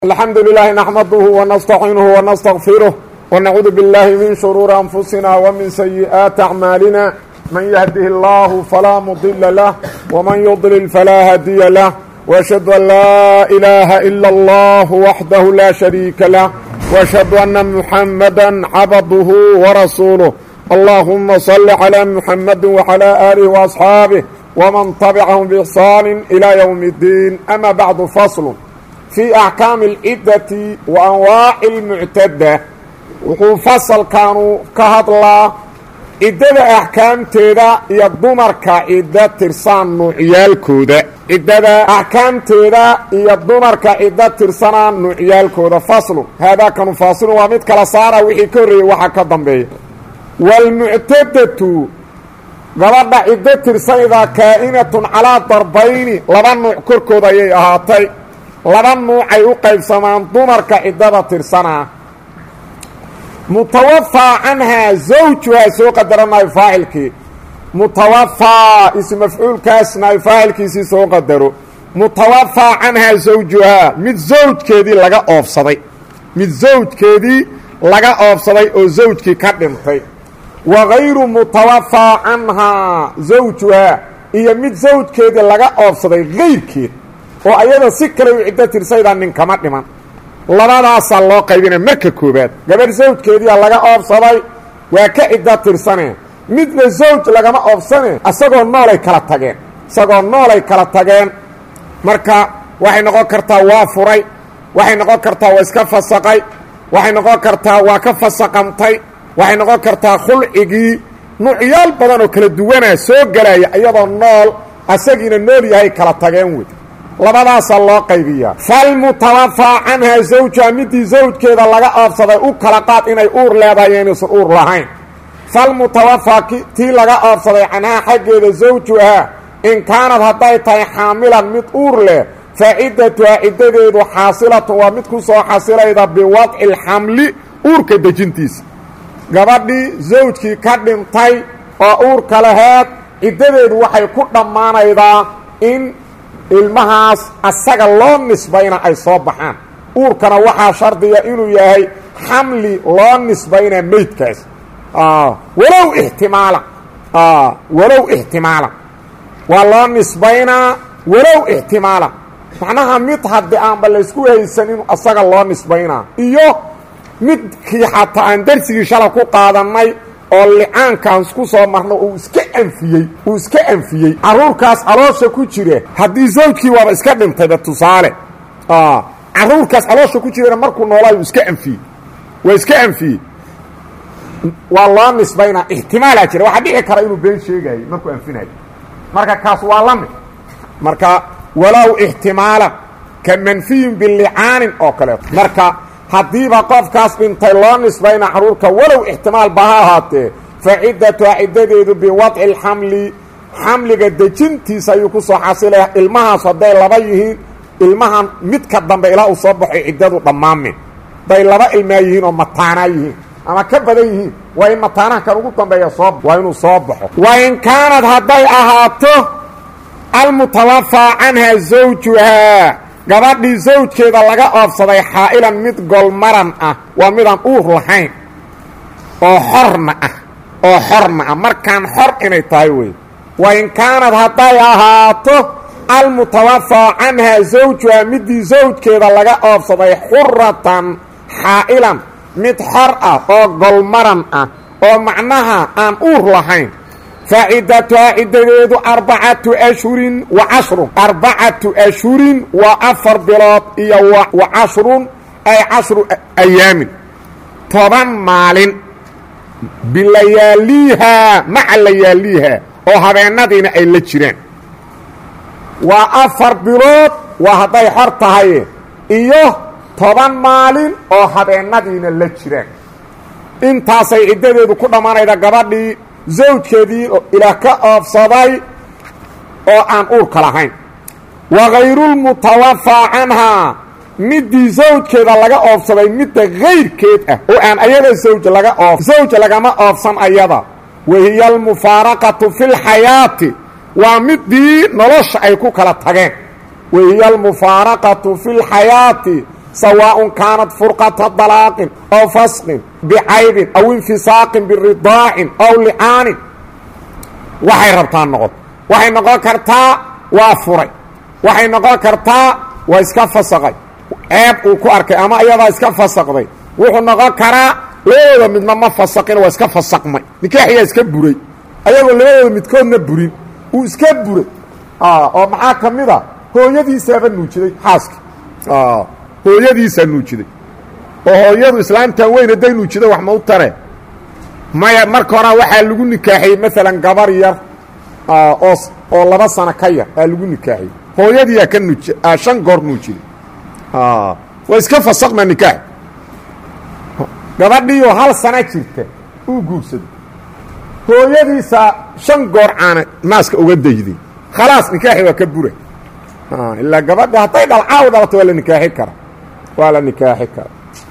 الحمد لله نحمده ونستعينه ونستغفره ونعوذ بالله من شرور أنفسنا ومن سيئات أعمالنا من يهده الله فلا مضل له ومن يضلل فلا هادي له وأشهد أن لا إله إلا الله وحده لا شريك له وأشهد أن محمدا عبده ورسوله اللهم صل على محمد وعلى آله وأصحابه ومن تبعهم بإحسان إلى يوم الدين أما بعد فصل في أحكاam الcidati wa anwaaci اlmuctada wuxuu fasalkanu ka hadlaa ciddada axkaamteeda iyo dumarka ciddo tirsaan nuucyaalkooda ciddada axkaamteeda iyo dumarka ciddo tirsanaa nuucyaalkooda faslu haadaa kanu faasilun waa mid kala saara wixii ka horreeyey waxaa ka dambeeya wاlmuctadatu gabadha ciddo tirsanaydaa kaa'inatun calaa darbayni laba nuuc korkooda ayay ahaatay laba nuucay u qaybsamaan dumarka ciddada tirsanaa mutawafaa canhaa zawjuhaa soo qadaranayo faacilkii mutawafaa ism mafcuulkaasna ay faacilkiisii soo qadaro mutawafaa canhaa zawjuhaa mid zawjkeedii laga oofsaday mid zawjkeedii laga oofsaday oo zawjkii ka dhintay wa gayru mutawafaa canhaa zawjuhaa iyo mid zawjkeedii laga oofsaday gayrkeed oo ayada si kale u ciddo tirsaydaa nin kama dhiman labadaasaa loo qaybinaya marka koobaad gabadh zawjkeediia laga oobsaday waa ka ciddo tirsane midna zawj lagama oobsane isagoo noolay kala tageen isagoo noolay kala tageen marka waxay noqon kartaa waa furay waxay noqon kartaa waa iska fasaqay waxay noqon kartaa waa ka fasaqantay waxay noqon kartaa khulcigii nuucyaal badan oo kala duwanaa soo gelaya iyadoo nool asagiina nool yahay kala tageen wey labadaasaa loo qaybiyaa falmutawafaa canhaa zawjuha midii zawjkeeda laga oobsaday u kala qaad inay uur leedahay inaysan uur lahayn falmutawafaa tii laga oobsaday canhaa xaggeeda zawjuhaa in kaanad hadday tahay xaamilan mid uur leh fa ciddatuhaa ciddadeedu xaasilatun waa mid ku soo xasilayda biwadci alxamli uurka dejintiisa gabadhii zawjkii ka dhintay oo uurka laheed ciddadeedu waxay ku dhammaanaydaa in ilmahaas asaga loo nisbayna ay soo baxaan uurkana waxaa shardiya inuu yahay xamli loo nisbayna meydkaas walow ixtimaala walow ixtimaala waa loo nisbaynaa walow ixtimaala macnaha mid haddii aanba laysku haysan inuu asaga loo nisbaynaa iyo midkii xataa aan darsigii shala ku qaadannay oo licaankaan ku soo marno uu iska anfiyey uu iska anfiyey carruurkaas caloosha ku jira haddii zawjkii waaba iska dhintayba tusaale carruurkaas caloosha ku jirana markuu noolaayo uu iska anfiyey waa iska anfiyey waa loo nisbaynaa ixtimaalaa jira waxaa dhici kara inuu been sheegayo markuu anfinayo marka kaas waa la mid marka walow ixtimaalan ka manfiyin bilicaanin oo kaleeto marka haddiiba qofkaas dhintay loo nisbayna carruurka walow ixtimaal ba ha ahaatee fa ciddatuha ciddadeedu biwadci alxamli xamliga dejintiisa ayuu ku soo xasilaya ilmahaas hadday laba yihiin ilmahan midka dambe ilaa uu soo baxo ciddadu dhammaamin hadday laba ilmaa yihiin oo mataanaa yihiin ama ka badan yihiin waa in mataanaha kan ugu dambeeya soo waa inuu soo baxo wa in kaanad hadday ahaato almutawafaa canha zawjuhaa gabadhii zawjkeeda laga oobsaday xaa'ilan mid golmaran ah waa midaan uur lahayn oo xorna ah oo xorna ah markaan xor inay tahay wey wa in kaanad hadday ahaato almutawafaa canhaa zawjuhaa midii zawjkeeda laga oobsaday xuratan xaa'ilan mid xor ah oo golmaran ah oo macnaha aan uur lahayn facidatuhaa ciddadeedu arbacatu ashhurin wa cashrun arbacatu ashhurin waa afar bilood iyo wa cashrun ay cashru ayaamin toban maalin bilayaaliihaa maca layaaliihaa oo habeennadiina ay la jiraan waa afar bilood waa hadday xor tahay iyo toban maalin oo habeennadiina la jiraan intaasay ciddadeedu ku dhammaanayda gabadhii zawjkeedii ilaah ka oobsaday oo aan uurka lahayn wa gayrulmutawafaa canhaa midii zawjkeeda laga oobsaday midda kayrkeed ah oo aan ayada zawj laga oof zawj lagama oobsan ayada wahiya almufaaraqatu fi lxayaati waa midii nolosha ay ku kala tageen wahiya almufaaraqatu fi lxayaati sawaaءun kaanat furqata dalaaqin aw fasqin bicaybin aw infisaaqin biridaacin aw licaanin waxay rabtaa noqon waxay noqon kartaa waa furay waxay noqon kartaa waa iska fasaqay ceeb uu ku arkay ama iyadaa iska fasaqday wuxuu noqon karaa labadooda midna ma fasaqin waa iska fasaqmay nikaaxiyaa iska buray ayagoo labadooda midkoodna burin uu iska buray oo maxaa ka mid a hooyadiisaaba nuujiday xaaski hooyadiisaa nuujiday oo hooyadu islaamtan weyn hadday nuujida wax ma u tare maya marka horaa waxaa lagu nikaaxiyey maalan gabar yar oo oo laba sano ka yar aa lagu nikaaxiyey hooyadiiyaa ka nuuj shan goor nuujiday waa iska fasaqma nikaax gabadhiioo hal sana jirta uu guursaday hooyadiisaa shan goor caana naaska uga dayday khalaas nikaaxi waa ka bura ilaa gabadha hadday dhalcaaw dhalato waa la nikaaxi kara waa la nikaaxi kara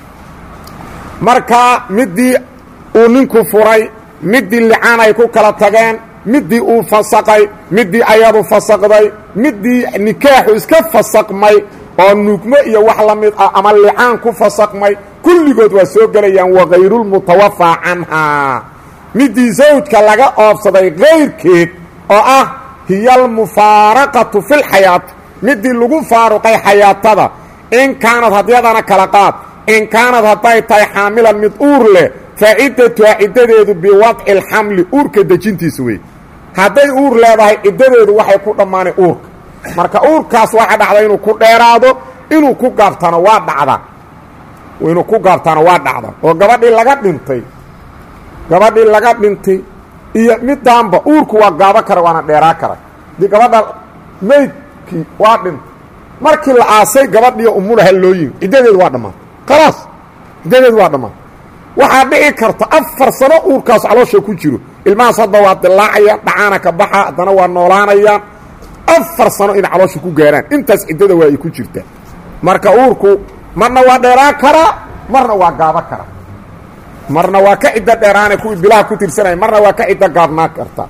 marka midii uu ninku furay midii licaan ay ku kala tageen midii uu fasaqay midii ayadu fasaqday midii nikaaxu iska fasaqmay oo nuugmo iyo wax la mid ah ama licaan ku fasaqmay kulligood waa soo gelayaan wakayrulmutawafaa canhaa midii zawjka laga oobsaday kayrkeed oo ah hiya almufaaraqatu fi lxayaati midii lagu faaruqay xayaatada in kaanad hadyadana kala qaad in kaanad hadday tahay xaamilan mid uur leh faciddatuha ciddadeedu biwadci alxamli uurka dejintiisa wey hadday uur leedahay ciddadeedu waxay ku dhammaanay uurka marka uurkaas waxa dhacda inuu ku dheeraado inuu ku gaabtano waa dhacda inuu ku gaabtano waa dhacda oo gabadhii laga dhintay gabadhii laga dhintay iyo midaanba uurku waa gaabo kara waana dheeraa kara dii gabadha maydkii waa dhintay markii la aasay gabadhiiyo umulaha loo yimi ciddadeedu waa dhammaatay khalaas ciddadeedu waa dhammaatay waxaa dhici karta afar sano uurkaas caloosha ku jiro ilmahaas hadda waa dilaacayaan dhacaana ka baxa haddana waa noolaanayaan afar sano inay caloosha ku gaaraan intaas ciddada waa ay ku jirtaa marka uurku marna waa dheeraan karaa marna waa gaabo karaa marna waa ka ciddo dheeraane kuwii bilaha ku tirsanaya marna waa ka ciddo gaabnaa karta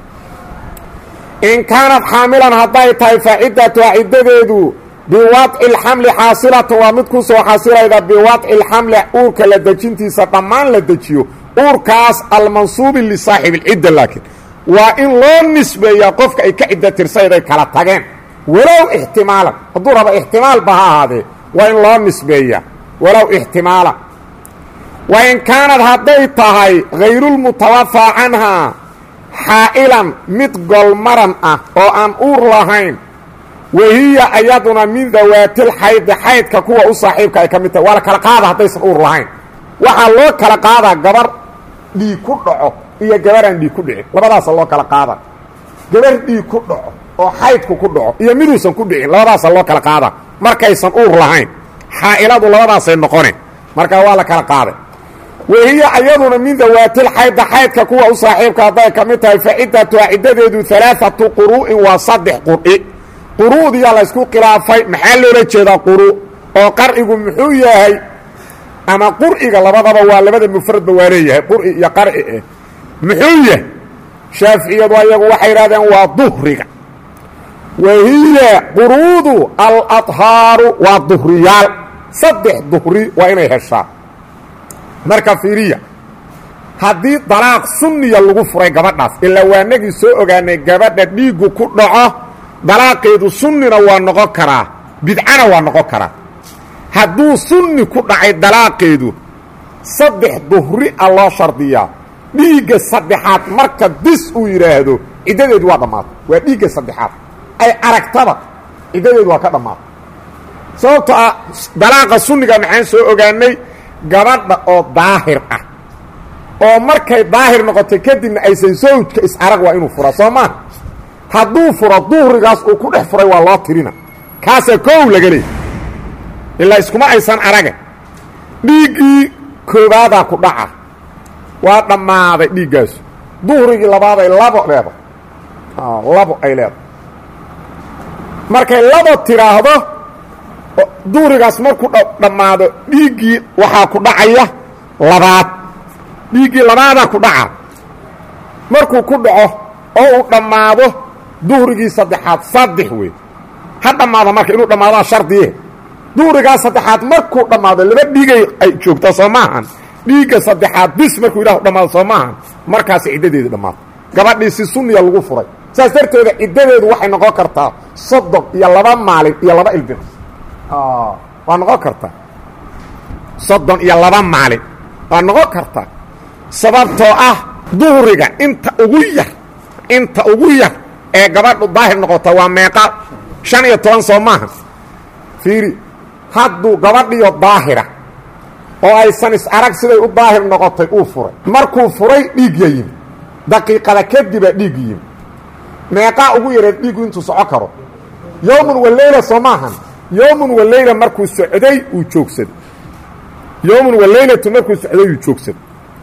in kaanad xaamilan hadday tahay faciddatuha ciddadeedu biwadci lxamli xaasilatan waa mid ku soo xasilayda biwadci lxamli uurka la dejintiisa dhammaan la dejiyo uurkaas almansuubi lisaaxibi lcidda laakiin waa in loo nisbeeyaa qofka ay ka cidda tirsayday kala tageen walow ixtimaalan hadduu raba ixtimaalba ha ahaadee waa in loo nisbeeyaa walow ixtimaala wa in kaanad hadday tahay hayrulmutawafaa canhaa xaa'ilan mid golmaran ah oo aan uur lahayn wahiya ayaduna min dawaatil xaydi xaydka kuwa u saaxiibka ay ka mid tahay waa la kala qaada haddaysan uur lahayn waxaa loo kala qaadaa gabar dhiig ku dhaco iyo gabaraan dhiig ku dhicin labadaasa loo kala qaada gabar dhiig ku dhaco oo xaydku ku dhaco iyo miduusan ku dhicin labadaasa loo kala qaada markaysan uur lahayn xaa'iladu labadaasay noqone markaa waa la kala qaaday wahiya ayaduna min dawaatil xayda xaydka kuwa u saaxiibka hadday ka mid tahay faciddatuha ciddadeedu alaaatu quru'in waa saddex qur'i quru'diyaa laysku khilaafay maxaa loola jeedaa quru oo qarcigu muxuu yahay ama qur'iga labadaba waa labada mufradba waa leeyahay qur'i iyo qarci eh muxuu yahay shaaficiyadu ayagu waxay yidhahdeen waa duhriga wahiya quruudu aladhaaru waa duhriyaal saddex duhri waa inay heshaa marka fiiriya haddii dalaaq sunniya lagu furay gabadhaas ilaa waanagii soo ogaanay gabadha dhiiggu ku dhaco dalaaqeedu sunnina waa noqon karaa bidcana waa noqon karaa hadduu sunni ku dhacay dalaaqeedu saddex duhri a loo shardiyaa dhiigga saddexaad marka dis uu yidhaahdo ciddadeedu waa dhammaatay waa dhiigga saddexaad ay aragtaba ciddadeedu waa ka dhammaatay sababto ah dalaaqa sunniga maxaan soo ogaanay gabadha oo daahir ah oo markay daahir noqotay kadibna aysan sawjka is-arag waa inuu fura soo maa hadduu furo duhrigaas uu ku dhex furay waa loo tirina kaasaa koow laga leeyay ilaa iskuma aysan araga dhiiggii koobaadaa ku dhaca waa dhammaaday dhiiggaasu duhrigii labaaday labo leedahay labo ay leedahay markay labo tidhaahdo duhrigaas markuu dhammaado dhiiggii waxaa ku dhacaya labaad dhiiggii labaadaa ku dhaca markuu ku dhaco oo uu dhammaado duhrigii saddexaad saddex wey ha dhammaada marka inuu dhammaadaa shardiye duhrigaa saddexaad markuu dhammaado laba dhiigay ay joogtaa soo maahan dhiigga saddexaad bis markuu ilahu dhammaado soo maahan markaas ciddadeedi dhammaato gabadhii si sunniya lagu furay saas darteeda ciddadeedu waxay noqon kartaa soddon iyo laba maalin iyo laba ilbir waa noqon kartaa soddon iyo laba maalin waa noqon kartaa sababtoo ah duhriga inta ugu yar inta ugu yar ee gabadhu daahir noqota waa meeqa shan iyo toban soo maaha fiiri hadduu gabadhiyo daahira oo aysan is arag siday u daahir noqotay uu furay markuu furay dhiigya yimi daqiiqada kadibaa dhiig yimi meeqaa ugu yareed dhiigu intuu soco karo yowmun waleyla soo maahan yowmun waleyla markuu socday uu joogsaday yowmun waleylatu markuu socday uu joogsaday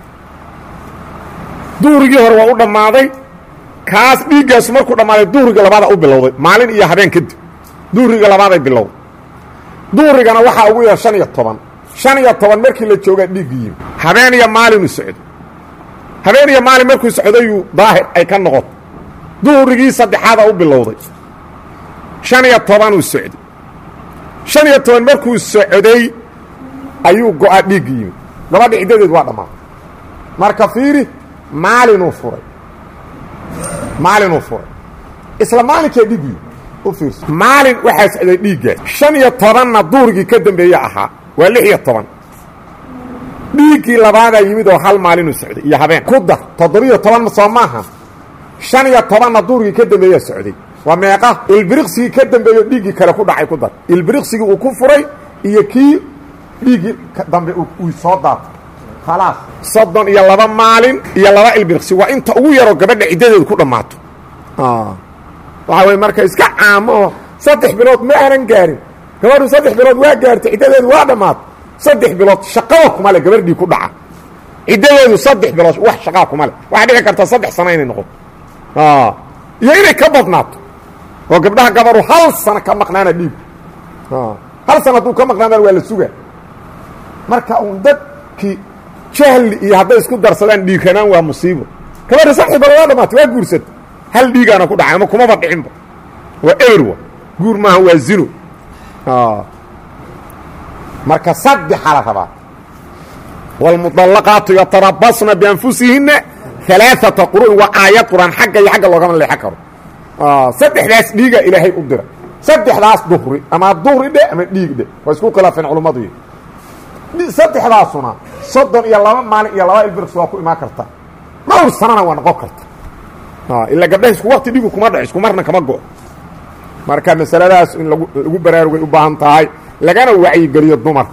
duhrigii hore waa u dhammaaday kaas dhiiggaasu markuu dhammaaday duhriga labaada u bilowday maalin iyo habeen kadib duhriga labaaday bilowday duhrigana waxaa ugu yar shan iyo toban shan iyo toban markii la joogaa dhiiggi yimi habeen iyo maalinuu socday habeen iyo maalin markuu socdayuu daahir ay ka noqoto duhrigii saddexaada u bilowday shan iyo tobanuu socday shan iyo toban markuu socday ayuu go-a dhiiggi yimi gabadha ciddadeed waa dhammaaday marka fiiri maalinuu furay maalinuu furay isla maalinkee dhiiggu yimi u fiirso maalin waxaa socday dhiiggaas shan iyo tobanna duurigii ka dambeeye ahaa waa lix iyo toban dhiiggii labaadaa yimid oo hal maalinuu socday iyo habeen ku dar toddobiyo toban soo maaha shan iyo tobanna duurigii ka dambeeyaa socday waa meeqa ilbiriqsigii ka dambeeyo dhiiggii kale ku dhacay ku dar ilbiriqsigii uu ku furay iyo kii dhiiggii dambe uu soo daatay khalaas soddon iyo laba maalin iyo laba ilbiriqsi waa inta ugu yaroo gabadha ciddadeedu ku dhammaato waxaa wey marka iska caamo oo saddex bilood ma aanan gaarin gabadhu saddex bilood waa gaartay ciddadeedu waa dhammaato saddex bilood shaqada kuma le gabardhii ku dhaca ciddadeedu saddex bilood wax shaqaa kuma le waxaa dhici karta saddex sano inay noqoto iyo inay ka badnaato oo gabdhaha gabaru hal sano ka maqnaana dhiigu hal sano hadduu ka maqnaadaan waa la sugaa marka uun dadkii jahli iyo hadday isku darsadaan dhiigranaan waa musiibo gabadha saddex bilood waa dhamaatay waa guursata hal dhiigaana ku dhacay ama kumaba dhicinba waa eberwa guur maaha waa zino marka saddexa la rabaa wاlmuطalaqaatu yatarabasna bianfusihinna alaaثata quru'in waa aayad quraan xagga iyo xagga loogama leexan karo saddexdaas dhiiga ilaahay u dira saddexdaas duhri ama duhri dhe ama dhiig dhe waa isku khilaafeen culummadu saddexdaasuna soddon iyo laba maalin iyo laba ilbirks waa ku imaan karta dhowr sanana waa noqon karta ilaa gabdhaha isku wakti dhigu kuma dhaco isku marna kama go marka masaladaas in lagu lagu baraarugay u baahan tahay lagana wacyigeliyo dumarka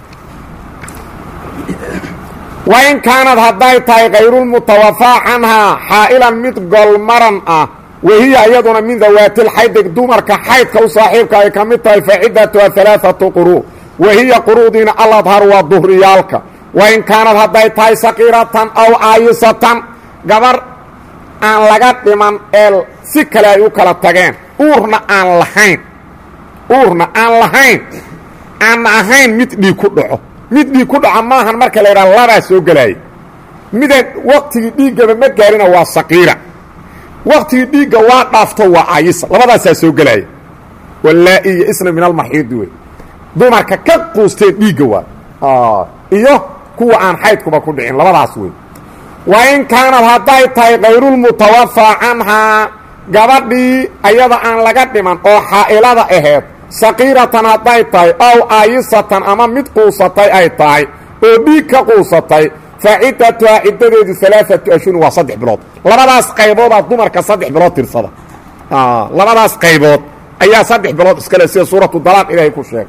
wain kaanad hadday tahay kayrulmutawafaa canhaa xaa'ilan mid golmaran ah wahiya iyaduna min dawaatilxaydig dumarka xaydka u saaxiibka ay ka mid tahay faciddatuha alaaatu quru wahiya quru'diina aladhar waa duhriyaalka wain kaanad hadday tahay saqiiratan aw aayisatan gabar aan laga dhiman ee si kale ay u kala tageen uurna aan lahayn uurna aan lahayn aanna ahayn mid dhiig ku dhaco mid dhiig ku dhaco maahan marka la yidhaha labaa soo gelaaya midaan waktigii dhiiggaba ma gaarina waa saqiira waktigii dhiigga waa dhaafto waa ayisa labadaasaa soo gelaaya walaa-i iyo isna min almaxiidi wey dumarka ka quusteen dhiigga waa iyo kuwa aan xaydkuba ku dhicin labadaas wey wain kaanad hadday tahay kayrulmutawafaa canhaa gabadhii ayada aan laga dhiman oo xaa'ilada aheed saqiiratan hadday tahay ow aayisatan ama mid quusatay ay tahay oo dhiig ka quusatay fa ciddatuhaa ciddadeedu alaaatu ashhurin waa saddex bilood labadaas qayboodaa dumarka saddex bilood tirsada labadaas qaybood ayaa saddex bilood iskale sida suuratu dalaaq ilaahay ku sheegay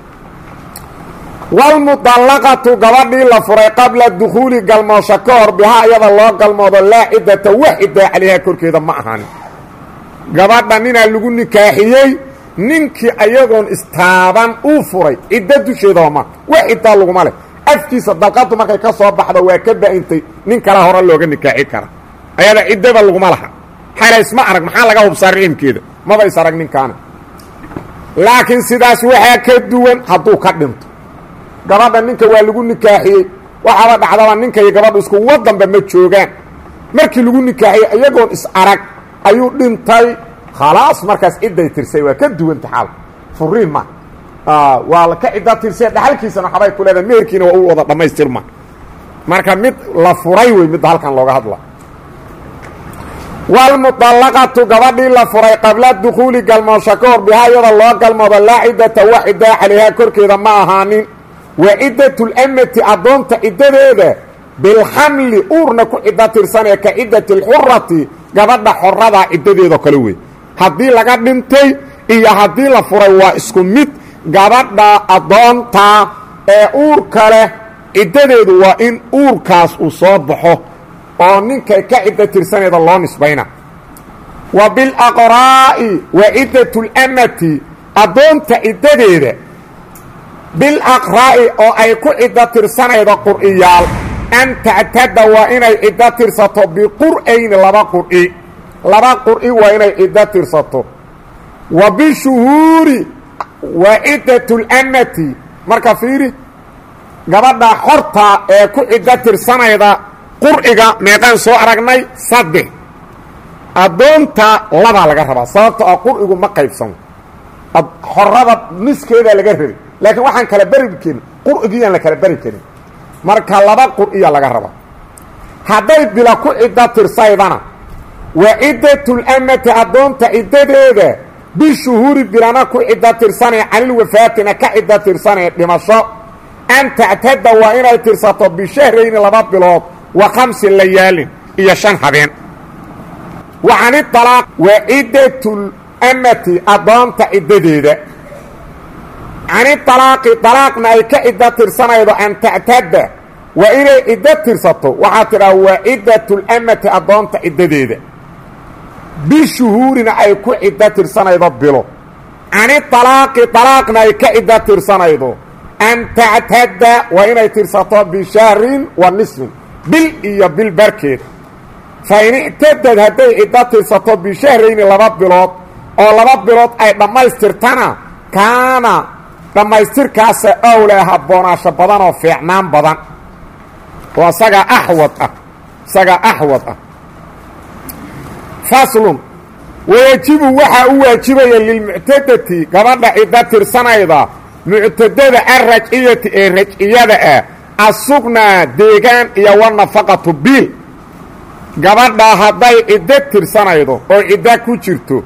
wlmudallaqatu gabadhii la furay qabla dukhuuli galmoosho ka hor bihaa iyada loo galmoodo laa ciddata wax ciddaa calayhaa korkeeda ma ahan gabadha ninaa lagu nikaaxiyey ninkii ayagoon istaaban uu furay ciddo dusheedaba ma wax ciddaa laguma leh afkiisa dalqadu markay ka soo baxdo waa ka ba-intay nin kala hore looga nikaaxi kara ayada ciddaba laguma laha xala isma arag maxaa laga hubsaa riximkeeda maba is arag ninkaana laakiin sidaas waxaa ka duwan hadduu ka dhinto gabadha ninka waa lagu nikaaxiyey waxaaba dhacdaba ninka iyo gabadhu isku wadanba ma joogaan markii lagu nikaaxiyey iyagoon is arag ayuu dhintay khalaas markaas cidday tirsay waa ka duwanta xaal furiin ma waa ka cidda tirsee dhaxalkiisana waxbay ku leedahay meherkiina waa u wada dhammaystirma marka mid la furay wey midda halkan looga hadla wlmuطalaqatu gabadhii la furay qabla dukuuli galmoosho ka hor bihaa iyada loo galmoodo laa ciddata wax ciddaa calayhaa korkeeda ma ahaanin wa ciddat lamati addoonta ciddadeeda bilxamli uurna ku ciddo tirsanee ka ciddati اlxurati gabadha xoradaa ciddadeedao kale wey haddii laga dhintay iyo haddii la furay waa isku mid gabadha addoonta ee uurka leh ciddadeedu waa in uurkaas uu soo baxo oo ninkay ka ciddo tirsaneeda loo nisbayna wa bilaqraa'i wa ciddatu lamati addoonta ciddadeeda bilaqraa'i oo ay ku ciddo tirsanaydo qur'iyaal an tactada waa inay ciddo tirsato biqur'ayni laba qur'i laba qur'i waa inay ciddo tirsato wa bishuhuuri wa ciddatu lamati marka fiiri gabadha xorta ee ku ciddo tirsanayda qur'iga meeqaan soo aragnay saddex addoonta labaa laga rabaa sababto ah qur'igu ma qaybsamo xorada niskeedaa laga rabay laakiin waxaan kala beri karin qur'igiyaan la kala beri karin marka laba qur'iya laga rabaa hadday bila ku ciddo tirsaydana wa ciddatulamati addoonta ciddadeeda bishuhuuri bilana ku ciddo tirsanee canilwafaatina ka ciddo tirsanee dhimasho an tactada waa inay tirsato bishahrayni laba bilood wa khamsi layaalin iyo shan habeen wa canidalaaq wa ciddatlamati addoonta ciddadeeda canidalaaqi dalaaqna ay ka ciddo tirsanaydo an tactada waa inay ciddo tirsato waxaa tidhaha waa ciddatlamati addoonta ciddadeeda bishuhuurina ay ku ciddo tirsanaydo bilo canidalaaqi dalaaqna ay ka ciddo tirsanaydo an tactada waa inay tirsato bishahrin wa nisfin bil iyo bil barkeed fa in ictadad hadday ciddo tirsato bishahrayni laba bilood oo laba bilood ay dhammaystirtana kaana dhammaystirkaasa owlaa habboonaasho badan oo fiicnaan badan oo isagaa axwad ah isagaa axwad ah faslun wayajibu waxaa u waajibaya lilmuctadati gabadha ciddo tirsanayda muctadada alrajciyati ee rajciyada ah asugnaa deegaan iyo wanafaqatu biil gabadhaa hadday ciddo tirsanaydo oo ciddo ku jirto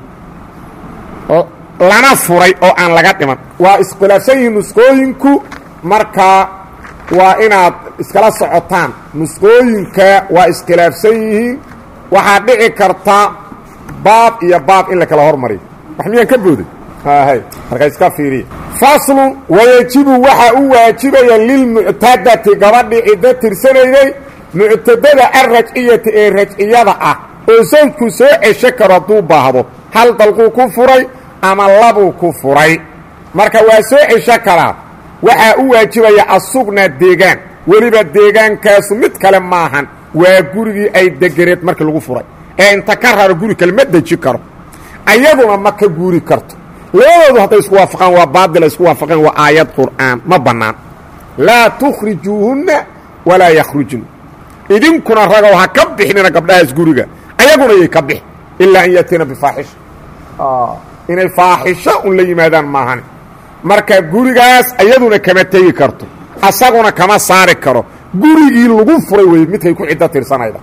lana furay oo aan laga dhiman waa iskhilaafsan yihiin nusqooyinku markaa waa inaad iskala socotaan nusqooyinka waa iskhilaafsan yihiin waxaa dhici karta baab iyo baab in la kala hormariyo wax miyaan ka booday hay marka iska fiiriya faslun wayajibu waxaa u waajibaya lilmuctadati gabadhii ciddo tirsanayday muctadada alrajciyati ee rajciyada ah oo sawjku soo cesho karo hadduu baahdo hal dalquu ku furay ama labuu ku furay marka waa soo cesho karaa waxaa u waajibaya asugna deegaan weliba deegaankaasu mid kale maahan waa gurigii ay degeneed markii lagu furay ee inta ka raro guri kale ma deji karo ayaduna ma ka guuri karto labadoodu hadday isku waafaqaan waa baadila isku waafaqeen waa aayad qur'aan ma bannaan laa tukhrijuuhunna walaa yakhrujna idinkuna ragow ha ka bixinina gabdhahaas guriga ayaguna yay ka bixi ilaa an yatiina bifaaxisha inay faaxisho un la yimaadaan maahan marka gurigaas ayaduna kama tegi karto asaguna kama saari karo gurigii lagu furay wey midkay ku ciddo tirsanayda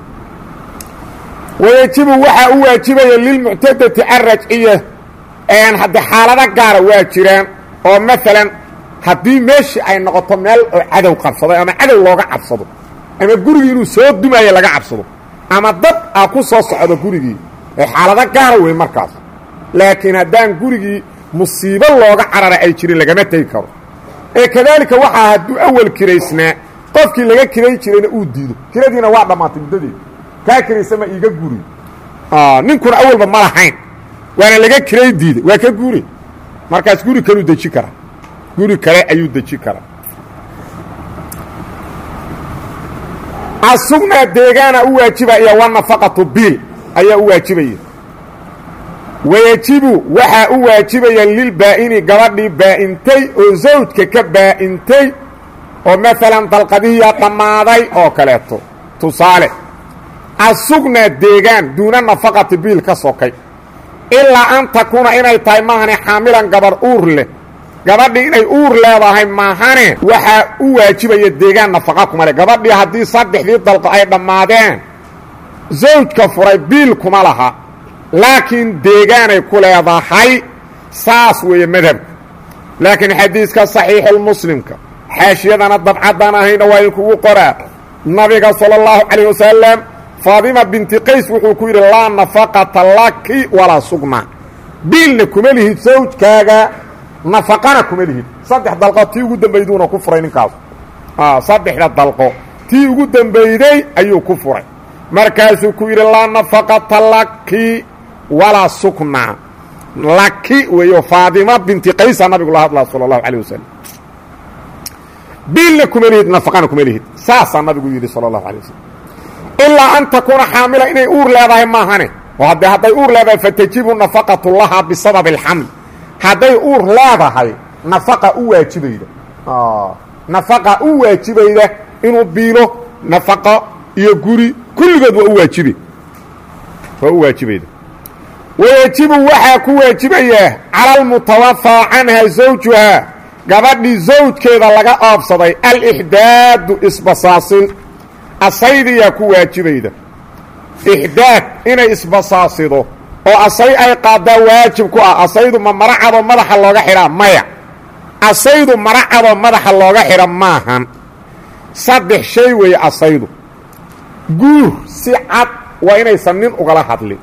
wayajibu waxaa u waajibaya lilmuctadati alrajciya hadde xaalado gaara waa jiraan oo maalan haddii meeshii ay noqoto meel oo cadow qabsaday ama cadow looga cabsado ama gurigii inuu soo dumaayo laga cabsado ama dad a ku soo socdo gurigii ee xaalado gaara wey markaas laakiin haddaan gurigii musiibo looga carara ay jirin lagama tegi karo ee kadaalika waxaa hadduu awal kiraysnaa qofkii laga kiray jirayna uu diido kiradiina waa dhammaatay muddadeed kaa kiraysama iiga guri ninkuna awalba ma lahayn waana laga kiray diiday waa ka guri markaas guri kaluu deji karaa guri kale ayuu deji karaa asugnaa deegaana u waajibaya wanafaqatu biil ayaa u waajibaya wayajibu waxaa u waajibaya lilbaa'ini gabadhii baa'intay oo zawjka ka baa'intay oo maalan dalqadihiya dhammaaday oo kaleeto tusaale asugnaa deegaan duuna nafaqati biil ka sokay ilaa an takuuna inay tahay maahane xaamilan gabar uur leh gabadhii inay uur leedahay maahane waxaa u waajibaya deegaan nafaqa kuma le gabadhii haddii saddexdii dalqo ay dhammaadeen zawjka furay biil kuma laha laakiin deegaanay ku leedahay saas weeye madhabku laakiin xadiiska saxiixulmuslimka xaashiyadana dabcadan ahayna waa inkugu qoraa nabiga sala allahu calayh wasalam faadima binti qays wuxuu ku yidhi laa nafaqata laki walaa sugna biilna kuma lihid sawjkaaga nafaqana kuma lihid saddex dalqo tii ugu dambayduuna ku furay ninkaas saddexda dalqo tii ugu dambeyday ayuu ku furay markaasuu ku yidhi laa nafaqata laki walaa sukna laki weeyo faadima binti qaysa nabigu la hadlaa sala allahu calayh wasalam biilna kuma lihid nafaqana kuma lihid saasaa nabigu yidhi sala allahu alay wasalam ilaa an takuuna xaamila inay uur leedahay maahane oo haddee hadday uur leedahay fatajibu nafaqatu lahaa bisababi alxaml hadday uur leedahay nafaqa u waajibayda nafaqa u waajibayda inuu biilo nafaqo iyo guri kulligood waa u waajibe waa u waajibayda wayajibu waxaa ku waajibayaa cala almutawafaa canha zawjuhaa gabadhii zawjkeeda laga oobsaday alixdaadu isbasaasin asaydiyaa ku waajibayda ixdaad inay isbasaasido oo asay ay qaaddaa waajib ku ah asaydu ma mara cadoo madaxa looga xidhaa maya asaydu mara cadoo madaxa looga xidha maahan saddex shay weeye asaydu guur si cad waa inaysan nin ugala hadlin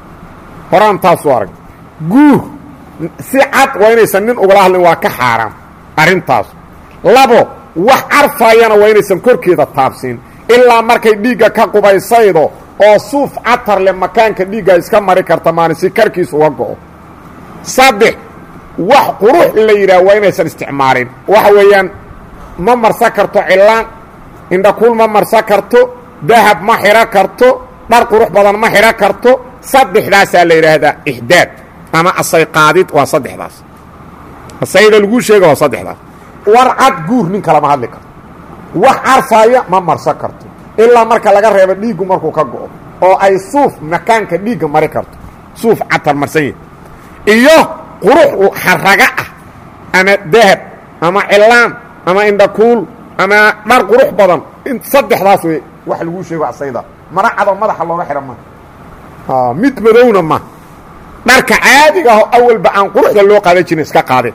horaan taasuu arag guur si cad waa inaysan nin ugala hadlin waa ka xaaraan arrintaas labo wax carfaayana waa inaysan korkeeda taabsiin ilaa markay dhiigga ka qubaysaydo oo suuf catar leh makaanka dhiigga iska mari karta maalin si karkiis uga go'o saddex wax qurux la yidhaah waa inaysan isticmaalin waxa weeyaan ma marsan karto cilaan indhakuul ma marsan karto dahab ma xidho karto dhar qurux badan ma xidho karto saddexdaasaa la yidhaahdaa ixdaad ama asay qaadid waa saddexdaas asayda laguu sheega waa saddexdaas war cad guur nin kalama hadli karto wax carfaaya ma marsan karto ilaa marka laga reebo dhiiggu markuu ka go'o oo ay suuf makaanka dhiigga mari karto suuf catar marsan yahi iyo qurux xaraga ah ama dahab ama cilaan ama indhakuul ama dhar qurux badan saddexdaas wey wax laguu sheego asayda mara cadoo madaxa looga xidha ma mid madowna ma dharka caadiga aho awalba aan quruxda loo qaadan jirin iska qaadeen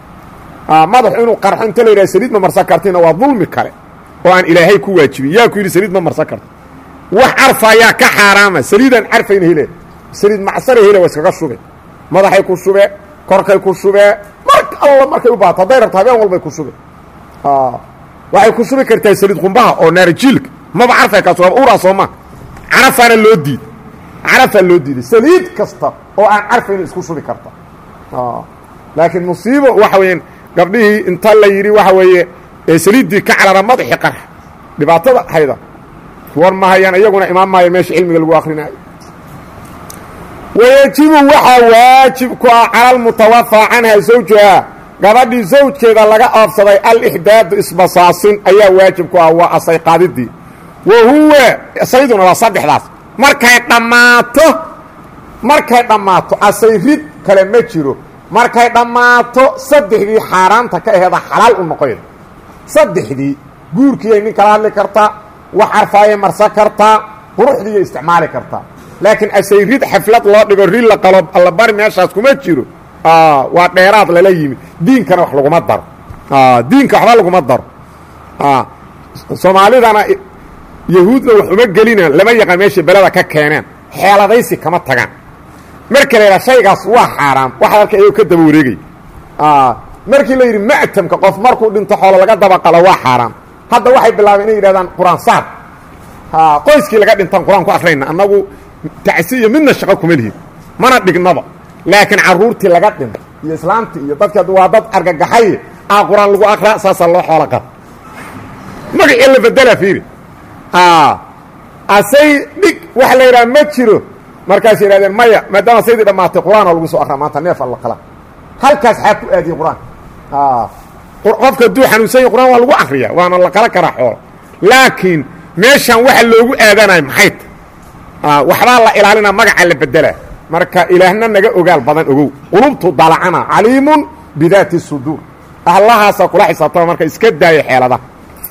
madaxu inuu qarxo inta la yidhaha saliid ma marsan kartina waa dulmi kale oo aan ilaahay ku waajibin yaa ku yidhi saliid ma marsan karto wax carfaayaa ka xaaraama saliidaan carfayna hele saliid macsara hele waa iskaga shube madaxay ku shubee korkay ku shubee mar alla markay u baato hadday rabto habeen walbay ku shube waxay ku shubi kartaa saliid qumbaha oo naarajiilka maba carfay kaas waa uraa sooma carafaana loo diiday carafaa loo diiday saliid kasta oo aan carfayna isku shubi karta laakiin musiibo waxa weeyaan gabdhihii inta la yidhi waxa weeye saliiddii ka carara madaxi qarx dhibaatada hayda war ma hayaan iyaguna imaan maayo meesha cilmiga lagu akrinaayo wayajibu waxaa waajib ku ah cala almutawafaa canha zawjuhaa gabadhii zawjkeeda laga oobsaday alixdaadu isbasaasin ayaa waajib ku ah waa asay qaadidii wa huwa sayduna waa saddexdaas markay dhammaato markay dhammaato asay rid kale ma jiro markay dhammaato saddexdii xaaraanta ka aheeda xalaal u noqoyda saddexdii guurkiiyay nin kala hadli kartaa wax carfaayay marsan kartaa quruxdiiya isticmaali kartaa laakiin asay rid xaflad loo dhigo rid la qalo allabari meeshaas kuma jiro waa dheeraad lala yimid diinkana wax laguma daro diinka waxba laguma daro soomaalidana yahuudna wax uma gelina lama yaqaan meeshay beleda ka keeneen xeeladaysi kama tagaan marka la yidhaha shaygaas waa xaaraam waxaad arka ayagoo ka daba wareegay markii la yidhi ma'tamka qof markuu dhinto xoolo laga dabaqalo waa xaaraam hadda waxay bilaabeen inay yidhahdaan qur-aan saar qoyskii laga dhintaan qur-aan ku akhrayna annagu tacsi iyo midna shaqo kuma lihin mana dhignaba laakiin carruurtii laga dhinto iyo islaamtii iyo dadka waa dad argagaxay aa qur-aan lagu akraa saasaa loo xoolo qaba magacii la bedela fiiri asay dhig waxa la yidhaha ma jiro markaas yidhahdeen maya maadaama saydii dhammaatay qur-aanoo lagu soo akraa maanta neef alla qala halkaas xaa ku aadiyey qur-aan qofka hadduu xanuunsan yahy qur-aan waa lagu akriya waana la qala karaa xoolo laakiin meeshan waxa loogu aadanayo maxay ta waxbaa la ilaalinaa magaca la bedelaa marka ilaahna naga ogaal badan ogow qulubtu dalacana caliimun bidaati suduur allahaasa kula xisaabtama marka iska daaya xeeladaha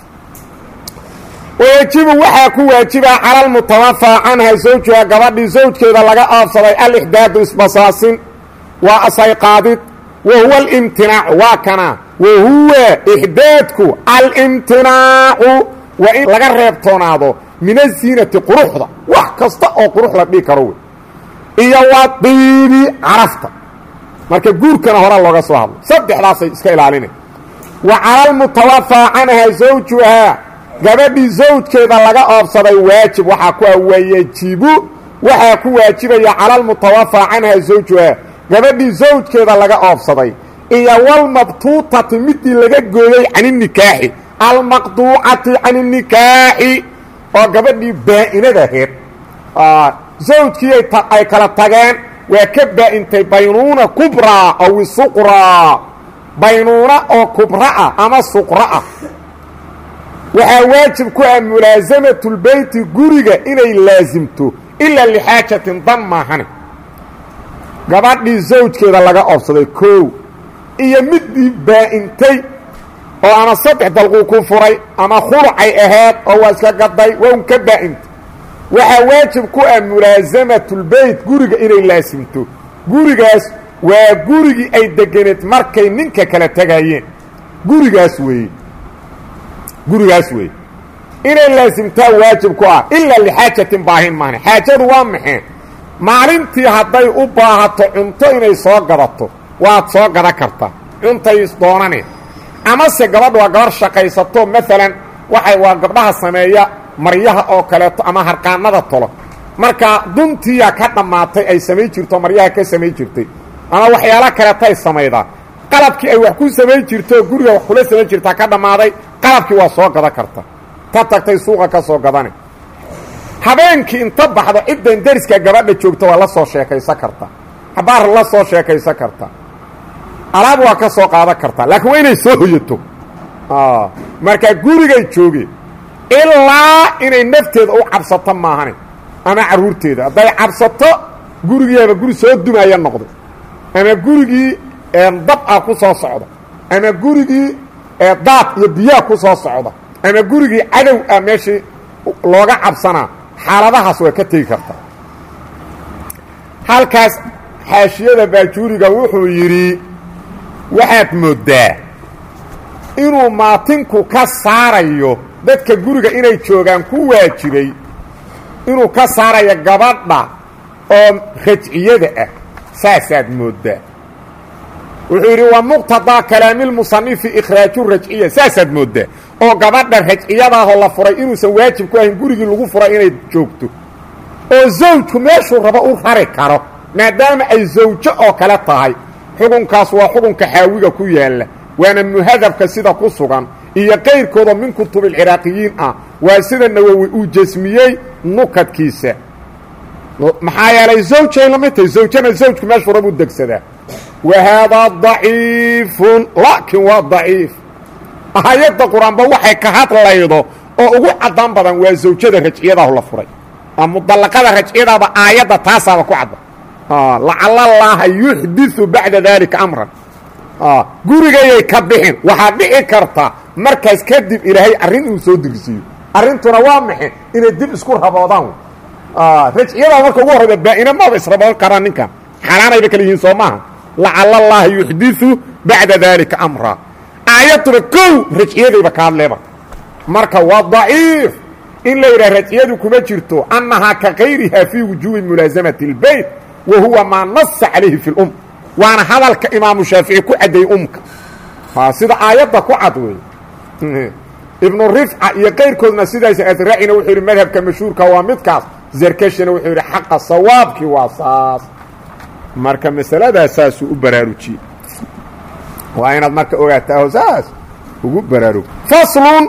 wayajibu waxaa ku waajibaa cala almutawafaa canha zawjuha gabadhii zawjkeeda laga aabsaday alixdaadu isbasaasin waa asayqaadid wa huwa alimtinaacu waa kana wa huwa ixdaadku alimtinaacu waa in laga reebtoonaado min aziinati quruxda wax kasta oo qurux la dhihi karo wey iyo waa diibi carafta marka guurkana horaa looga soo hadlo saddexdaasay iska ilaalinay wa cala almutawafaa canha zawjuhaa gabadhii zawjkeeda laga oobsaday waajib waxaa ku ah wayajibu waxaa ku waajibaya cala almutawafaa canha zawjuhaa gabadhii zawjkeeda laga oobsaday iyo walmabtuutati midii laga gooyey can inikaaxi almaqduucati can inikaaxi oo gabadhii baa-inadaheed zawjkii ay kala tageen waa ka baa-intay baynuuna kubraa aw suqraa baynuuna oo kubraa ama suqraa waxaa waajib ku ah mulaasamatulbeyti guriga inay laasimto ilaa lixaajatin dan maahane gabadhii zawjkeeda laga oobsaday koow iyo midii baa-intay oo ama saddex dalquu ku furay ama khulucay ahayd oo waa iska gaday waa un ka baa-intay waxaa waajib ku ah mulaasamatulbeyt guriga inay laasimto gurigaas waa gurigii ay deganeed markay ninka kala tegayeen gurigaas weeye gurigaas weeye inay laasimtaa waajib ku ah ilaa lixaajatin baahin maahne xaajadu waa maxee maalintii hadday u baahato cunto inay soo gadato waad soo gadan kartaa cuntay doonaneen amase gabadha waa gabar shaqaysato maalan waxay waa gabdhaha sameeya maryaha oo kaleeto ama harqaanada tolo marka duntiya ka dhammaatay ay samayn jirto maryaha ka samayn jirtay ama waxyaalo kaleeto ay samaydaa qalabkii ay wax ku samayn jirto guriga wax kula samayn jirtaa ka dhammaaday qalabkii waa soo gadan karta ka tagtay suuqa ka soo gadane habeenkii inta baxdo ciddan deriska gabadha joogta waa la soo sheekaysan karta habaar la soo sheekaysan karta alaab waa ka soo qaadan kartaa laakiin waa inay soo hoyato marka gurigay joogeen ilaa inay nafteeda u cabsato maahane ama carruurteeda hadday cabsato gurigiiaba guri soo dumaya noqday ama gurigii dab ah ku soo socda ama gurigii daad iyo biyaha ku soo socda ama gurigii cadow ah meeshii looga cabsanaa xaaladahaas waa ka tegi kartaa halkaas xaashiyada baajuuriga wuxuu yidhi waxaad mooddaa inuu maatinku ka saarayo dadka guriga inay joogaan ku waajibay inuu ka saarayo gabadha oo rajciyada ah saasaad mooddaa wuxuu yidhi waa muqtadaa kalaamilmusanifi ikhraaju rajciya saasaad mooddaa oo gabadha rajciyadaahoo la furay inuusan waajib ku ahayn gurigii lagu furay inay joogto oo zawjku meeshuu rabo u rari karo maadaama ay zawjo oo kale tahay xukunkaas waa xukunka xaawiga ku yaalla waana muhadabka sida ku sugan iyo qayrkooda min kutubilciraaqiyiin ah waa sida nawowi uu jasmiyey nukadkiisa maxaa yeelay zawjay lamid tahay zawjana zawjku meeshuu rabuu degsadaa wa haadaa daciifun laakiin waa daciif aayadda qur-aanba waxay ka hadlaydo oo ugu caddaan badan waa zawjada rajciyadaahu la furay mudallaqada rajciyadaaba aayadda taasaaba ku cadda lacala allaaha yuxdiu bacda daalika amran gurigayay ka bixin waxaa dhici karta markaas kadib ilaahay arrin inuu soo degsiiyo arrintuna waa maxe inay dib isku raboodaan rajciyadaa marka ugu horrayba baa-ina maba israboon karaan ninkan xaaraanayba kala yihiin soo maaha lacala allaaha yuxdiu bacda daalika amra aayadduna kow rajciyadayba ka hadleeba marka waa daciif in la yidhaha rajciyadu kuma jirto annahaa ka kayriha fii wujuubi mulaasamati اlbeyt wa huwa maa nasa calayhi fi اlum waana hadalka imaamu shaafici ku caddeeyey umka sida aayadda ku cad wey ibnu rifca iyo qayrkoodna sidaas adraacina wuxuu yidhi madhabka mashhuurka waa midkaas zarkashina wuxuu yidhi xaqa sawaabkii waa saas marka masaladaas saasuu u baraarujiyey waa inaad marka ogaataa oo saas ugu baraarug faslun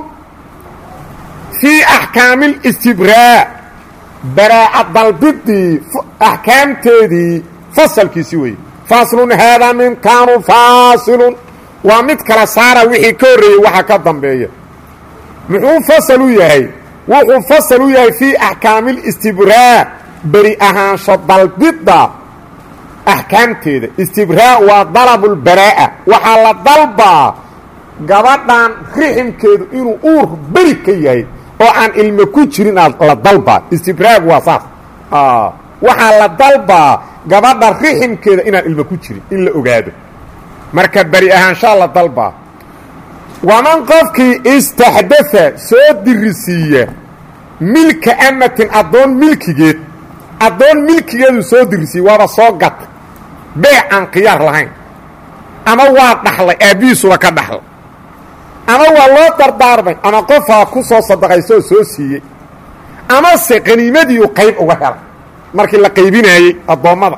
fii axkaami اlistibraa baraa'a dalbidii axkaamteedii fasalkiisi weeye faslun haadaa minkaanu faasilun waa mid kala saara wixii ka horreeyey waxa ka dambeeya muxuu fasal u yahay wuxuu fasal u yahay fii axkaami اlistibraa beri ahaansho dalbidda axkaamteeda istibraa waa dalabulbaraa'a waxaa la dalbaa gabadhan riximkeedu inuu uur beri ka yahay oo aan ilmo ku jirin la dalbaa istibraag waa saas waxaa la dalbaa gabadha riximkeeda inaan ilmo ku jirin in la ogaado marka beri ahaanshaa la dalbaa waman qofkii istaxdaa soo dirisiiya milka amatin addoon milkigeed addoon milkigeedu soo dirisiiye waaba soo gata beec aan khiyaar lahayn ama waa dhaxlay aabbihiisuba ka dhaxlay ama waa loo dardaarmay ama qofaa ku soo sadaqaysoo soo siiyey amase qaniimadiiu qayb uga helay markii la qaybinaayey addoommada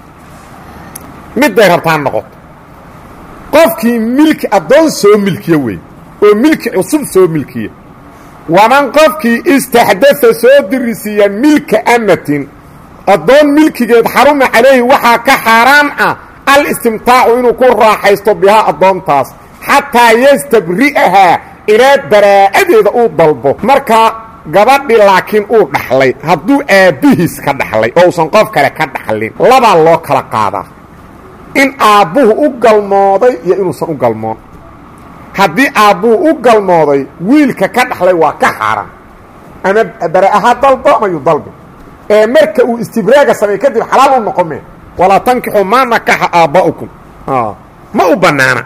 midday rabtaan noqoto qofkii milki addoon soo milkiya wey oo milki cusub soo milkiya waman qofkii istaxdaa soo dirisiiya milka amatin addoon milkigeed xaruma calayhi waxaa ka xaaraan ah alistimtaacu inuu ku raaxaysto bihaa addoontaas xataa yastabri'ahaa ilaa baraa'adeeda uu dalbo markaa gabadhi laakiin uu dhaxlay hadduu aabbihiis ka dhaxlay oo usan qof kale ka dhaxlin labaa loo kala qaadaa in aabbuhu u galmooday iyo inuusan u galmoon haddii aabbuhu u galmooday wiilka ka dhaxlay waa ka xaaraan ama bara'aha dalbo ama yu dalbi ee marka uu istibraaga samey kadib xalaal u noqome walaa tankixu maa nakaxa aabba'ukum ma u bannaana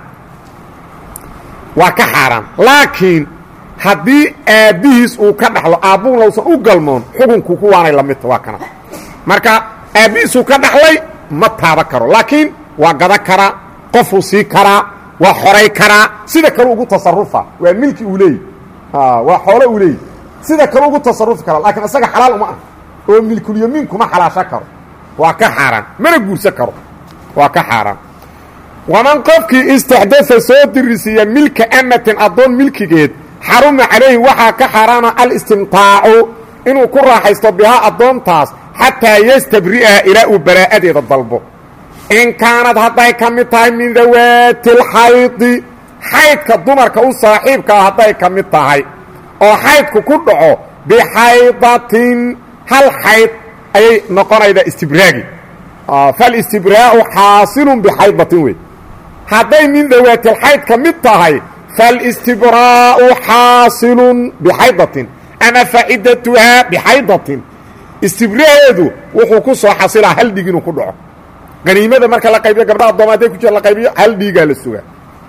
waa ka xaaraan laakiin haddii aabbihiis uu ka dhaxlo aabbuhuna usan u galmoon xukunku kuwaanay la midta waa kana marka aabbihiisuu ka dhaxlay ma taaba karo laakiin waa gada karaa qofuu sii karaa waa xoray karaa sida kale ugu tasarufa waa milki uu leeyi waa xoolo uu leeyi sida kale ugu tasarufi kara laakiin isaga xalaal uma ah oo milkulyamiin kuma xalaasho karo waa ka xaaraan mana guursan karo waa ka xaaraan waman qofkii istaxdaa soo dirisiiya milka amatin addoon milkigeed xaruma calayhi waxaa ka xaaraana alistimtaacu inuu ku raaxaysto bihaa addoontaas xataa yastabri'aha ilaa uu baraa'adeeda dalbo in kaanad hadday ka mid tahay min dawaati lxaydi xaydka dumarka u saaxiibkaa hadday ka mid tahay oo xaydku ku dhaco bixaydatin hal xayd ayay noqonaydaa istibraagi falistibraa'u xaasilun bixaydatin wey hadday min dawaatilxayd ka mid tahay falistibraa'u xaasilun bixaydatin ama facidatuhaa bixaydatin istibraaheedu wuxuu ku soo xasilaa hal dhig inuu ku dhaco qaniimada marka la qaybiyo gabdha addooma hadday ku jira la qaybiyo hal dhiigaa la sugaa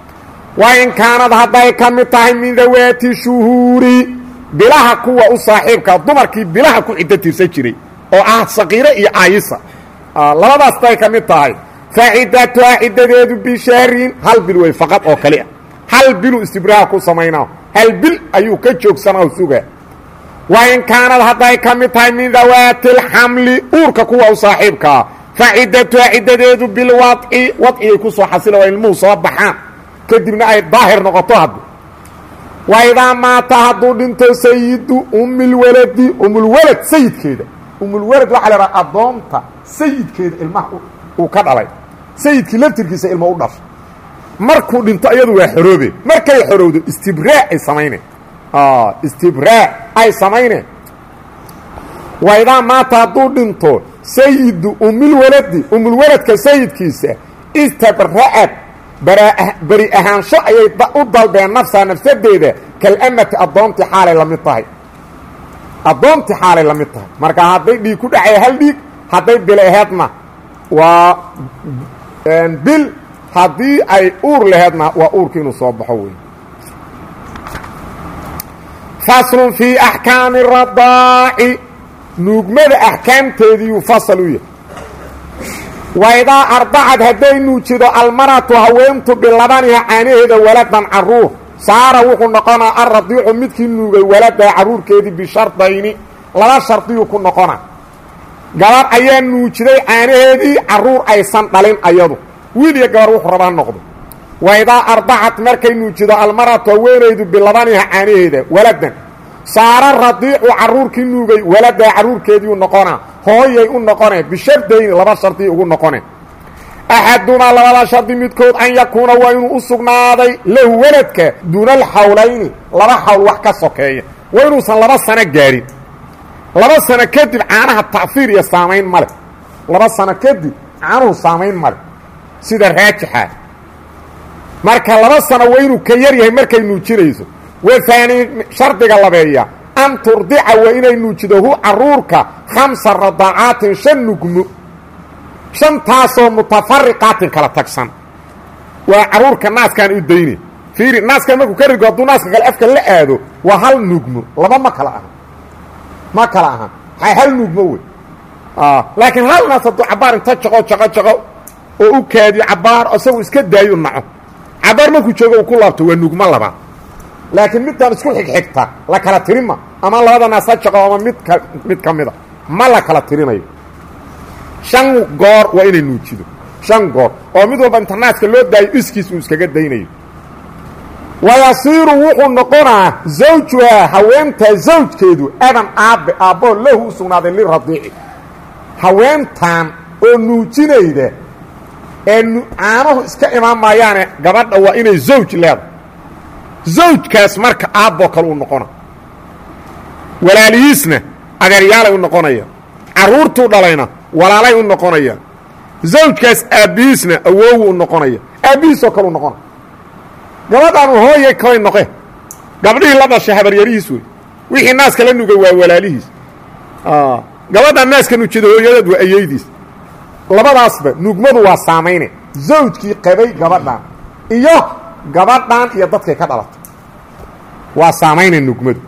wa in kaanad hadday ka mid tahay min dawaati shuhuuri bilaha kuwa u saaxiibkaa dumarkii bilaha ku ciddo tirsan jiray oo ah saqiire iyo aayisa labadaas hadday ka mid tahay facidatuhaa ciddadeedu bishahrin hal bil wey faqad oo kali ah hal biluu istibraaha ku samaynaa hal bil ayuu ka joogsanaa sugaa wa in kaanad hadday ka mid tahay min dawaati alxamli uurka kuwa u saaxiibkaa facidatuhaa ciddadeedu bilwadci wadcigay ku soo xasila waa ilmuhu soo baxaan kadibna ay daahir noqoto hadda wa idaa maata hadduu dhinto sayidu umilwaladi umulwalad sayidkeeda umulwalad waxaa la idhaha addoonta sayidkeeda ilmaha uu ka dhalay sayidkii laftirkiisa ilma u dhashay markuu dhinto iyadu waa xoroobe markay xorowdo istibraa ay samayneen istibraa ay samayneen wa idaa maata hadduu dhinto sayidu umilwaladi umulwaladka sayidkiisa istabra'ad beri ahaansho ayay u dalbeen nafsaa nafsadeeda kalamati addoontii xaalay la mid tahay addoontii xaalay la mid tahay marka hadday dhiig ku dhacaya hal dhiig hadday bil aheedna waa bil haddii ay uur laheedna waa uurka inuu soo baxo wey faslun fii axkaami radaaci nuugmada axkaamteediiyuu fasal u yahay waidaa ardacad hadday nuujido almaratu haweentu bilabaniha caanaheeda waladan caruur saara wuxuu noqonaa alradiicu midkii nuugay waladaha carruurkeedii bishardayni laba shardiyuu ku noqona gabar ayaa nuujiday caanaheedii carruur aysan dhalin ayadu wiil iyo gabar wuxuu rabaa noqdo waidaa ardacad markay nuujido almaratu haweenaydu bilabaniha caanaheeda waladan saara radiicu carruurkii nuugay waladaha carruurkeediiu noqonaa hooyay u noqone bishardayni laba shardi ugu noqone axadumaa labada shardi midkood an yakuuna waa inuu u sugnaaday lahu waladka duuna alxawlayni laba xawl wax ka sokeeya waa inuusan laba sano gaadhin laba sano kadib caanaha ta'fiir iyo saamayn ma leh laba sano kadib caanuhu saamayn ma leh sida raajixa marka laba sano waa inuu ka yar yahay markay nuujinayso wahaani shardiga labeeya an turdica waa inay nuujido hu caruurka khamsa radaacaatin shan nugmo shantaasoo mutafariqaatin kala tagsan waa caruurka naaskaan u dayne fiiri naaskan markuu ka rigo hadduu naaska kale afka la aado waa hal nugmo laba ma kala aha ma kala aha a hal nugmo wey laakiin hal naas hadduu cabaar inta jaqo jaqo jaqo oo u kaadiyo cabaar isagu iska daayo naco cabaar markuu joogo uu ku laabto waa nugmo labaad laakiin midtaan isku xigxigta la kala tirima ama labada naas ha jaqo ama midka mid ka mida ma la kala tirinayo shan goor waa inay nuujido shan goor oo mid walba inta naaska loo daayo iskiis uu iskaga daynayo wayasiiru wuxuu noqonaa zawjuhaa haweentaa zawjkeedu adan aabbe aabboo lahu u sugnaaday liradiici haweentan oo nuujinayda ee caanuhu iska imaan maayaane gabadha waa inay zawj leedahay zawjkaas marka aabboo kale uu noqona walaalihiisna adeeryaalay u noqonaya carruurtuu dhalayna walaalay u noqonaya zawjkaas aabbihiisna awoowu u noqonaya aabbihiisoo kale u noqona gabadhaanu hooyay kalay noqe gabdhihii la dhashay habaryarihiis wey wixii naaska la nugay waa walaalihiis gabadhaan naaska nujida hooyadeed waa ayeydiis labadaasba nugmadu waa saamayne zawjkii qabay gabadhan iyo gabadhan iyo dadkay ka dhalatay waa saamayne nugmadu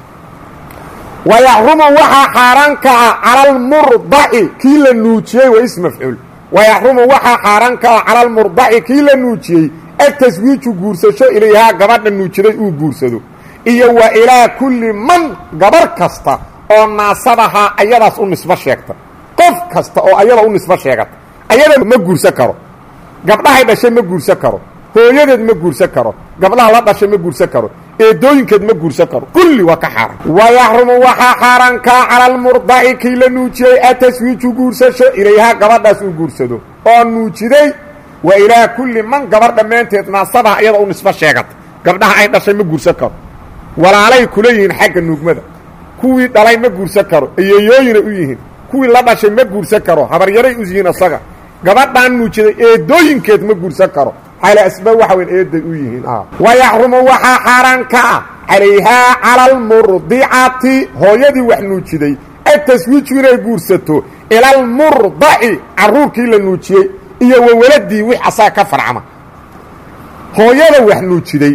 wayaxrumu waxaa xaaraan kaca cala almurdaci kii la nuujiyey waa is mafcuul wayaxrumu waxaa xaaraan kaca cala almurdaci kii la nuujiyey ataswiiju guursasho ilayhaa gabadha nuujiday uu guursado iyo wa ilaa kulli man gabar kasta oo naasadahaa ayadaas u nisbo sheegta qof kasta oo ayada u nisbo sheegata ayada ma guursan karo gabdhahay dhashay ma guursan karo hooyadeed ma guursan karo gabdhaha la dhashay ma guursan karo eedooyinkeed ma guursan karo kulli waa ka xaaraan wayaxrumu waxaa xaaraankaa cala almurdaci kii la nuujiyey ataswiiju guursasho ilayhaa gabadhaas uu guursado oo nuujiday wa ilaa kulli man gabar dhammaanteed naasabaha ayada u nisbo sheegata gabdhaha ay dhashay ma guursan karo walaalay kula yihiin xagga nuugmada kuwii dhalay ma guursan karo eyeeyooyina u yihiin kuwii la dhashay ma guursan karo habaryaray u yihiin asaga gabadhaan nuujiday eedooyinkeed ma guursan karo xaala asba waxa weyn eeday u yihiin wayaxrumu waxaa xaaraan ka ah calayhaa cala almurdicati hooyadii wax nuujiday ataswiiju inay guursato ila almurdaci carruurkii la nuujiyey iyo wawaladii wix asaga ka farcama hooyada wax nuujiday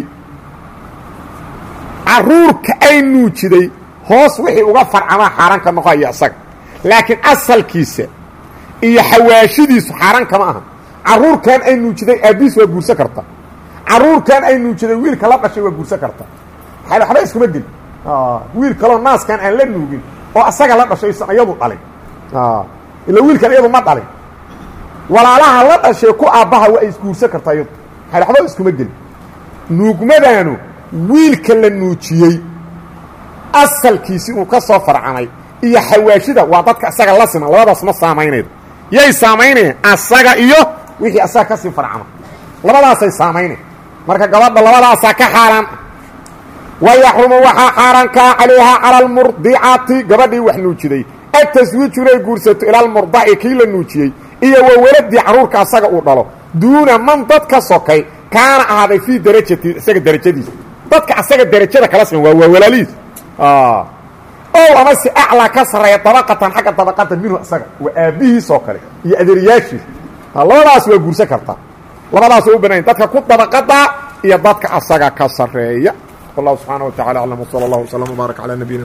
carruurka ay nuujiday hoos wixii uga farcamaa xaaraan ka noqoaya isaga laakiin asalkiisa iyo xawaashidiisu xaaraan kama aha carruurkan ay nuujiday aabbiis waa guursan karta carruurkan ay nuujiday wiilka la dhashay waa guursan karta waxba iskuma geli wiil kaloo naaskan aan la nuugin oo asaga la dhashay isan iyadu dhalin ila wiilkan iyadu ma dhalin walaalaha la dhashay ku aabbaha waa isguursan kartaa iyadu waxba iskuma geli nuugmadaanu wiilka la nuujiyey asalkiisi uu ka soo farcamay iyo xawaashida waa dadka asaga la siman labadaas ma saamaynaydo yay saamaynayaan asaga iyo wixii asaga kasii farcama labadaasay saamaynay marka gabadha labadaasaa ka xaaraan wayaxrumu waxaa xaaraan kaa calayhaa cala almurdicati gabadhii wax nuujiday ataswiiju inay guursato ila almurdaci kii la nuujiyey iyo wawaladii carruurka asaga uu dhalo duuna man dad ka sokay kaana ahaaday fii darajati isaga darajadiisa dadka asaga darajada kala siman waa waa walaalihiis ow ama si aclaa ka sarreeya dabaqatan xagga dabaqata minhu isaga waa aabbihiis oo kale iyo adeeriyaashiis labadaas waa guursan kartaa labadaas waa u banayn dadka ku dabaqada iyo dadka asaga ka sarreeya wallahu subxaana wa tacala aclam wsala allah wslam wbaarak calaa nabiyina